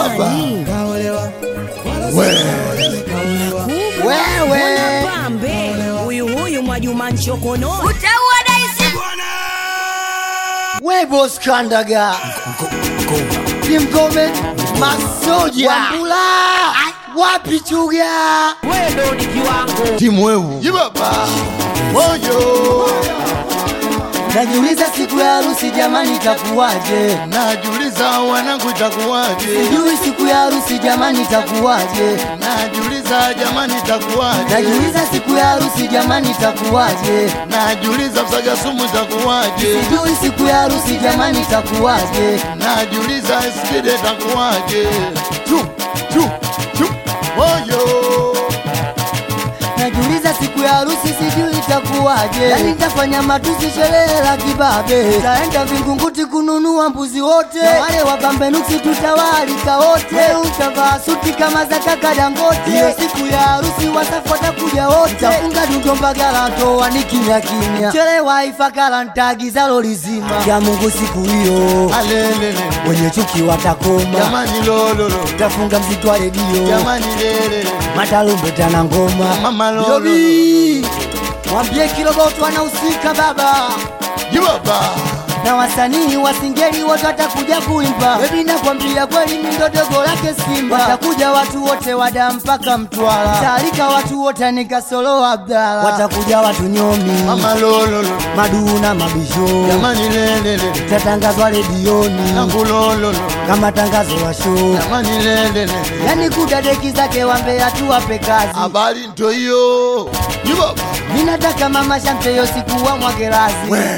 baba. Wewe pambe huyu huyu Mwajuma Nchokono utaua daisi we boss Kandaga Kimgome Masoja Wambula wapi Chuga Timu wewe. Jibaba. Moyo. Najiuliza siku ya harusi jamani itakuwaje Najiuliza wanangu itakuwaje? Sijui siku ya harusi jamani itakuwaje Najiuliza jamani itakuwaje? Najiuliza siku ya harusi jamani itakuwaje Najiuliza msaga sumu itakuwaje? Sijui siku ya harusi jamani itakuwaje Najiuliza skide itakuwaje? Tu, tu, tu. Moyo. Najiuliza siku ya harusi sijui itakuwaje, yani nitafanya matusi sherehe la kibabe, taenda Vingunguti kununua mbuzi wote, na wale wapambe nuksi tutawaalika wote, utavaa suti kama za kaka Dangote. Hiyo siku ya harusi wasafu watakuja wote, tafunga dundo mbagala toa ni kimya kimya, chelewa ifakala ntagiza lori zima ya Mungu siku hiyo, Alelele. wenye chuki watakoma, Jamani lololo. tafunga mziki wa redio Jamani lele. matalumbeta na ngoma Mama lolo. Yobi, mwambie Kiroboto anahusika baba Jibaba. na wasanii wa singeli wote watakuja kuimba. Bebi, nakwambia kweli, mi ndo dogo lake Simba. Watakuja watu wote wada mpaka Mtwara, taalika watu wote nikasolo Abdala, watakuja watu nyomi, Mama lololo. maduu na mabisho, Jamani lelele. tatangazwa redioni Nangu lololo. kama tangazo wa show, Jamani lelele. yani kudadeki zake wambea tuwape kazi. Habari ndo hiyo. Jibaba. Mi nataka mama Shamte siku wa mwagelazi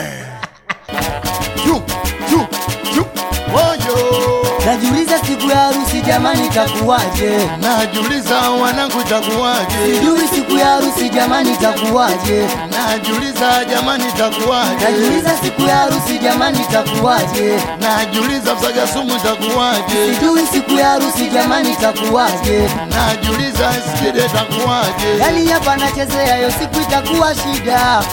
Chu, chu, chu. Moyo. Najiuliza siku ya harusi jamani itakuwaje? Najiuliza wanangu itakuwaje? Sijui siku ya harusi jamani itakuwaje? Najiuliza jamani itakuwaje? Najiuliza siku ya harusi jamani itakuwaje? Najiuliza msaga sumu itakuwaje? Sijui siku ya harusi jamani itakuwaje? Najiuliza skide itakuwaje? Yani hapa nachezea hiyo siku itakuwa shida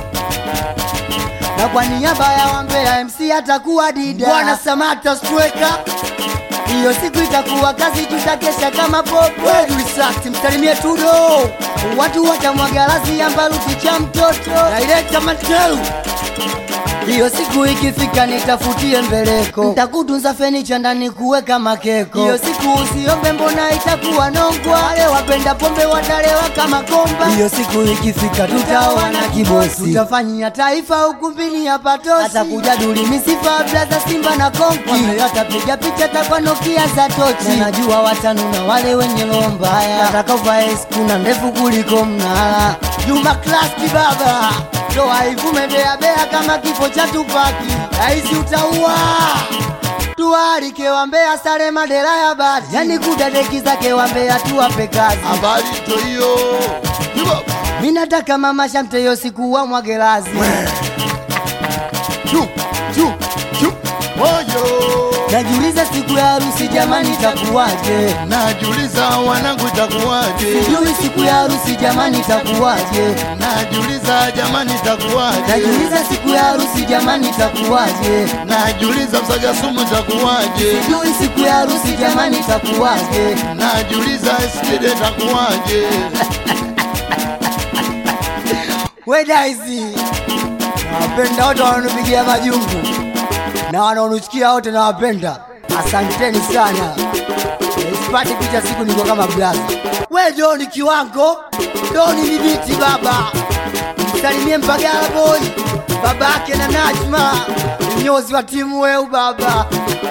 na kwa niaba ya wambea MC atakuwa Dida Bwana Samata Streka hiyo siku itakuwa kazi, tutakesha kama popo. Wedulisakti msalimie Tudo, watu watamwaga lazi ya mbaruti cha mtoto Director Matelu. Hiyo siku ikifika nitafutie mbeleko, ntakutunza fenicha ndani kuweka makeko. Hiyo siku usiombe, mbona itakuwa nongwa, wale wapenda pombe watalewa kama komba. Hiyo siku ikifika tutaoana kibosi, tutafanyia taifa ukumbini hapa tosi, atakuja duli misifa blaza Simba na Konki, atapiga picha takwa Nokia za tochi. Na najua watanuna wale wenye roho mbaya, nataka uvae skuna ndefu kuliko mnara. Juma Class kibaba Ndoa ivume bea bea kama kifo cha Tupaki, raisi utaua tualike wambea sare madera ya bati, yani kudadeki zake wambea tuwape kazi. Habari ndo hiyo. Jibaba. Mi nataka mama Shamte yo siku wa mwagelazi, Chu, chu, chu. Moyo. najiuliza siku ya harusi jamani itakuwaje? Najiuliza wanangu itakuwaje? Sijui siku ya harusi jamani itakuwaje? Najiuliza jamani itakuwaje? Najiuliza siku ya harusi jamani itakuwaje? Najiuliza msaga sumu itakuwaje? Sijui siku ya harusi jamani itakuwaje? Najiuliza skide itakuwaje? We Daisy, nawapenda wote wanaonipigia majungu na wanaonisikia wote nawapenda, asanteni sana. Sipati picha siku niko kama blaza. We Doni kiwango, Doni nibiti baba, msalimie Mpagala boy, babake na Najma, mnyozi wa timu weu baba.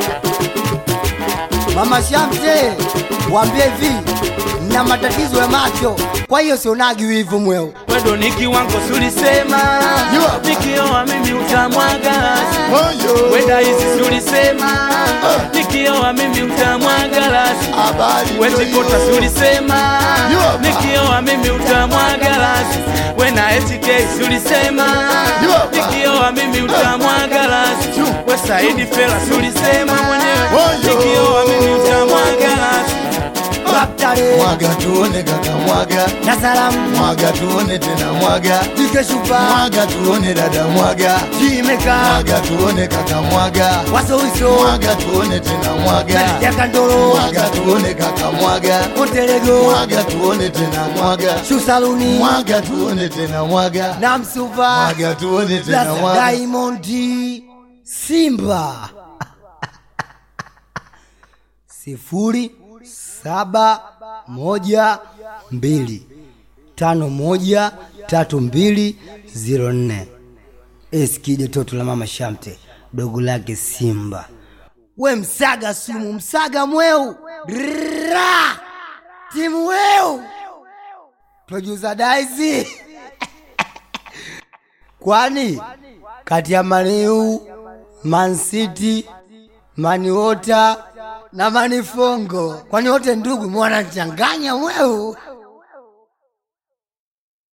Mama Shamte, waambie hivi, na matatizo ya macho, kwa hiyo sionagi wivu mweu. Wedo ni kiwango sulisema Jua. nikioa mimi utamwaga Moyo. wenda hizi sulisema nikioa mimi utamwaga lasi Habari ndo wetikota hiyo. sulisema Jua. nikioa mimi utamwaga lasi wena etk sulisema Jua. nikioa mimi utamwaga lasi Chu. we saidi fela sulisema mwenyewe Moyo. nikioa mimi utamwaga lasi Kaptare mwaga tuone kaka mwaga na salamu mwaga tuone tena mwaga Ikeshupa mwaga tuone dada mwaga Jimeka mwaga tuone kaka mwaga Wasowiso mwaga tuone tena mwaga ya Kandoro mwaga tuone kaka mwaga Montelego mwaga tuone tena mwaga Shusaluni mwaga tuone tena mwaga na Msuva mwaga tuone tena Plus mwaga Diamond Simba sifuri saba moja mbili tano moja tatu mbili ziro nne Eskide toto la mama Shamte dogo lake Simba we msaga sumu msaga mweu Ra! timu weu producer Daisy kwani kati ya Maniu, Man City, Maniota na Manifongo, kwani wote ndugu mwanachanganya mweu